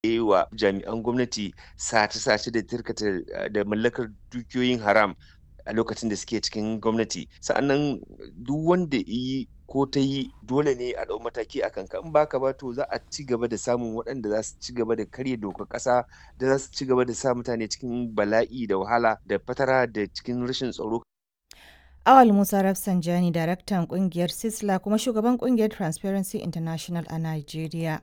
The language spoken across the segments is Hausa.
yi wa jami'an gwamnati sace-sace da tirkata da mallakar dukiyoyin haram a lokacin da suke cikin gwamnati sa'annan duk wanda yi ko ta yi dole ne a ɗau mataki a kanka in baka ba to za a ci gaba da samun waɗanda za su ci gaba da karya dokar ƙasa da za su ci gaba da sa mutane cikin bala'i da wahala da fatara da cikin rashin tsaro Awal Musa Rafsanjani, daraktan kungiyar Sisla kuma shugaban kungiyar Transparency International a Najeriya.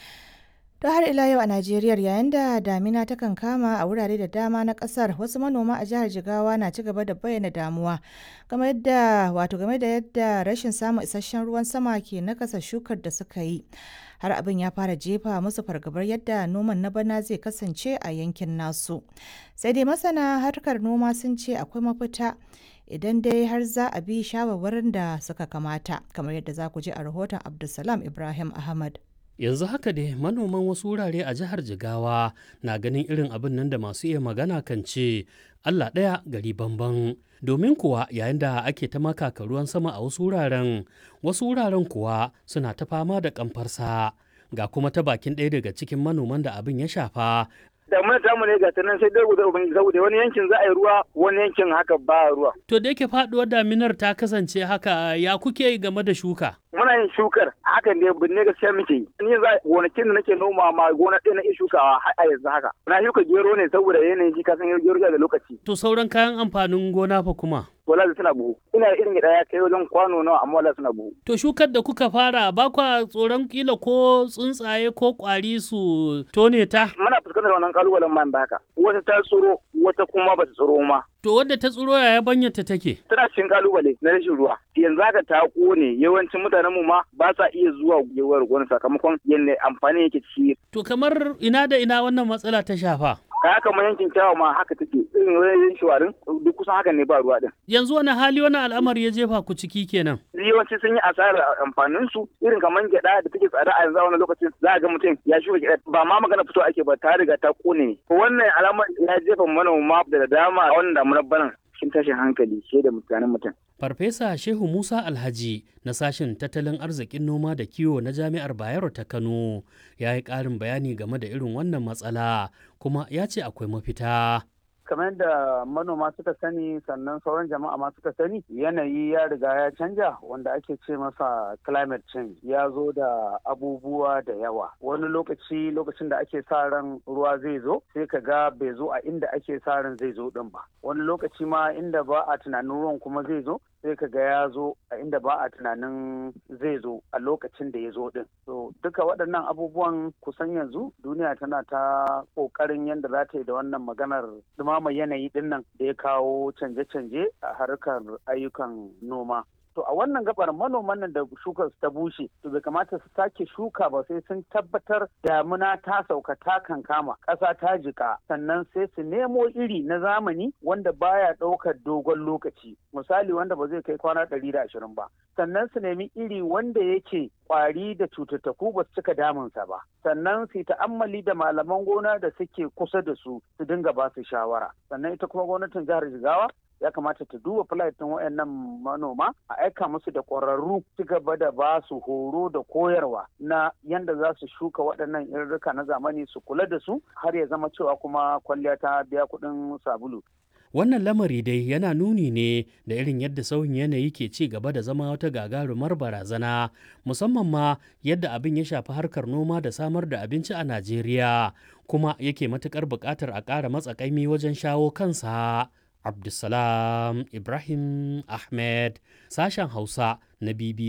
To har ila yau a Najeriya yayin da damina ta kama a wurare da dama na kasar wasu manoma a jihar Jigawa na ci gaba da bayyana damuwa game da wato game da yadda rashin samun isasshen ruwan sama ke nakasa shukar da suka yi. Har abin ya fara jefa musu fargabar yadda noman na bana zai kasance a yankin nasu. Sai dai masana harkar noma sun ce akwai mafita idan dai har za a bi shawarwarin da suka kamata kamar yadda za ku ji a rahoton Abdulsalam Ibrahim Ahmad. yanzu haka dai manoman wasu wurare a jihar jigawa na ganin irin abin nan da masu iya magana kan ce allah ɗaya gari bamban domin kuwa yayin da ake ta makaka ruwan sama a wasu wuraren wasu wuraren kuwa suna ta fama da kamfarsa ga kuma ta bakin ɗaya daga cikin manoman da abin ya shafa damuna ta mu ne ga nan sai dai guda ubangiji saboda wani yankin za a yi ruwa wani yankin haka ba ruwa to da yake faduwar daminar ta kasance haka ya kuke game da shuka muna yin shukar hakan ne binne gaskiya muke yi ni yanzu gonakin da nake noma ma gona ɗaya na iya shukawa har a yanzu haka na shuka gero ne saboda yanayin shi kasan gero da lokaci to sauran kayan amfanin gona fa kuma wala suna buhu ina irin gida ya kai wajen kwano nawa amma wala suna buhu to shukar da kuka fara ba kwa tsoron kila ko tsuntsaye ko kwari su tone ta muna fuskantar wannan kalubalen man da haka wata ta tsoro wata kuma ba ta tsoro ma to wadda ta tsoro yaya banyarta take tana cikin kalubale na rashin ruwa yanzu haka ta kone yawancin mutanen mu ma ba sa iya zuwa gewar gona sakamakon yadda amfani yake ci to kamar ina da ina wannan matsala ta shafa kaya kamar yankin kyawa ma haka take irin wajen shawarin duk kusan haka ne ba ruwa din yanzu wani hali wani al'amari ya jefa ku ciki kenan yawanci sun yi asarar amfanin su irin kamar gyada da take tsada a yanzu a wani lokacin za a ga mutum ya shuka gyada ba ma magana fito ake ba ta riga ta kone wannan alamar ya jefa manoma da dama a wannan damunar banan cikin tashin hankali ke da mutanen mutum. Farfesa Shehu Musa Alhaji na sashen tattalin arzikin noma da kiwo na Jami'ar Bayero ta Kano ya yi ƙarin bayani game da irin wannan matsala kuma ya ce akwai mafita. kamar da manoma suka sani sannan sauran jama'a ma suka sani yanayi ya riga ya canja wanda ake ce masa climate change ya zo da abubuwa da yawa wani lokaci lokacin da ake sa ran ruwa zai zo sai ka ga bai zo a inda ake sa ran zai zo din ba wani lokaci ma inda ba a tunanin ruwan kuma zai zo sai ka ga ya zo a inda ba a tunanin zai zo a lokacin da ya zo din so duka waɗannan abubuwan kusan yanzu duniya tana ta ƙoƙarin yadda za ta yi da wannan maganar dumama yanayi din nan da ya kawo canje-canje a harkar ayyukan noma to a wannan gabar manoman nan da shukar ta bushe to bai kamata su sake shuka ba sai sun tabbatar damuna ta sauka ta kankama ƙasa ta jika sannan sai su nemo iri na zamani wanda baya ɗaukar dogon lokaci misali wanda ba zai kai kwana ɗari da ashirin ba sannan su nemi iri wanda yake kwari da cututtuku ba su cika damunsa ba sannan su ta'ammali da malaman gona da suke kusa da su su dinga ba su shawara sannan ita kuma gwamnatin jihar jigawa ya kamata ta duba filatin wayannan manoma a aika musu da ƙwararru ci gaba da ba su horo da koyarwa na yanda za su shuka waɗannan irrika na zamani su kula da su har ya zama cewa kuma kwalliya ta biya kuɗin sabulu Wannan lamari dai yana nuni ne da irin yadda sauyin yanayi ke ci gaba da zama wata gagarumar barazana, musamman ma yadda abin ya shafi harkar noma da samar da abinci a Najeriya, kuma yake matuƙar buƙatar a ƙara matsakaimi wajen shawo kansa. Abdulsalam Ibrahim Ahmed, sashen Hausa na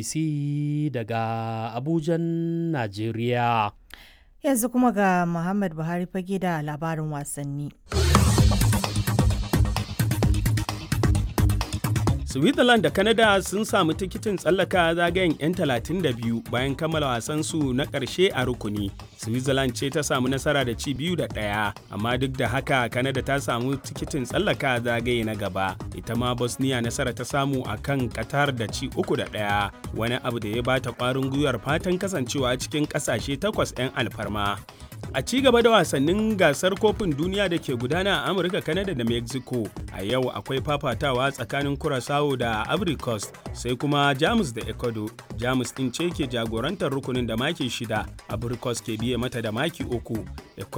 BBC daga Abujan, Najeriya. Yanzu kuma ga Muhammad Buhari fage da labarin wasanni. Switzerland da Canada sun samu tikitin tsallaka zagayen 'yan 32 bayan kammala wasansu na ƙarshe a rukuni. Switzerland ce ta samu nasara da ci biyu da ɗaya, amma duk da haka Canada ta samu tikitin tsallaka zagaye na gaba. Ita ma Bosnia nasara ta samu a kan Qatar da ci uku da ɗaya, wani abu da ya bata ƙwarin gwiwar fatan kasancewa cikin ƙasashe takwas 'yan alfarma. A ci gaba da wasannin gasar kofin duniya da ke gudana a Amurka, Canada da Mexico. A yau akwai fafatawa tsakanin Curaçao da Ivory Coast sai kuma Jamus da Ecuador. Jamus ɗin ce ke jagorantar rukunin da maki shida, Ivory Coast ke biye mata da maki uku.